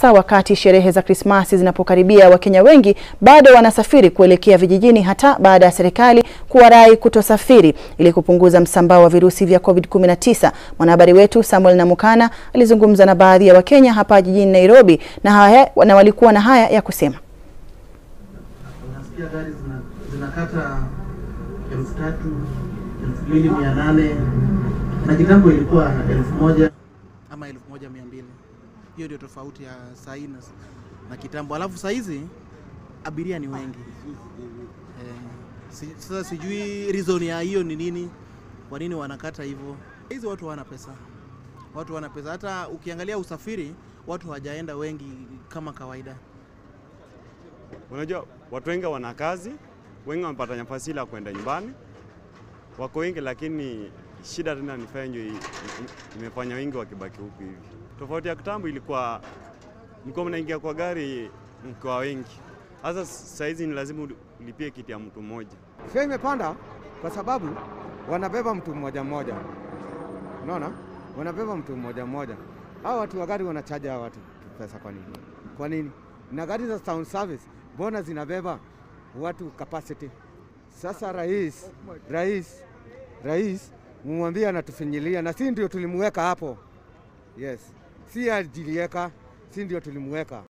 sasa wakati sherehe za Krismasi zinapokaribia, Wakenya wengi bado wanasafiri kuelekea vijijini hata baada ya serikali kuwarai kutosafiri ili kupunguza msambao wa virusi vya COVID-19. Mwanahabari wetu Samuel Namukana alizungumza na baadhi ya Wakenya hapa jijini Nairobi na, haya, na walikuwa na haya ya kusema. Unasikia gari zina, zinakata elfu tatu elfu mbili mia nane na kitambo ilikuwa elfu moja ama elfu moja mia mbili Hiyo ndio tofauti ya saa hii na, na kitambo. Alafu saa hizi abiria ni wengi eh, si, sasa sijui reason ya hiyo ni nini, kwa nini wanakata hivyo. Hizi watu hawana pesa, watu hawana pesa. Hata ukiangalia usafiri, watu hawajaenda wengi kama kawaida. Unajua watu wengi wana kazi, wengi wamepata nafasi ile ya kwenda nyumbani, wako wengi, lakini shida tena ni fenyo imefanya wengi wakibaki huku hivi. Tofauti ya kitambo ilikuwa mlikuwa mnaingia kwa gari mkiwa wengi, sasa saa hizi ni lazima ulipie kiti ya mtu mmoja. Fare imepanda kwa sababu wanabeba mtu mmoja mmoja, unaona, wanabeba mtu mmoja mmoja. Hao watu wa gari wanachaja hao watu pesa kwa nini? Kwa nini? Na gari za town service mbona zinabeba watu capacity? Sasa rais, rais, rais mumwambie anatufinyilia, na si ndio tulimweka hapo? Yes, si ajilieka, si ndio tulimweka.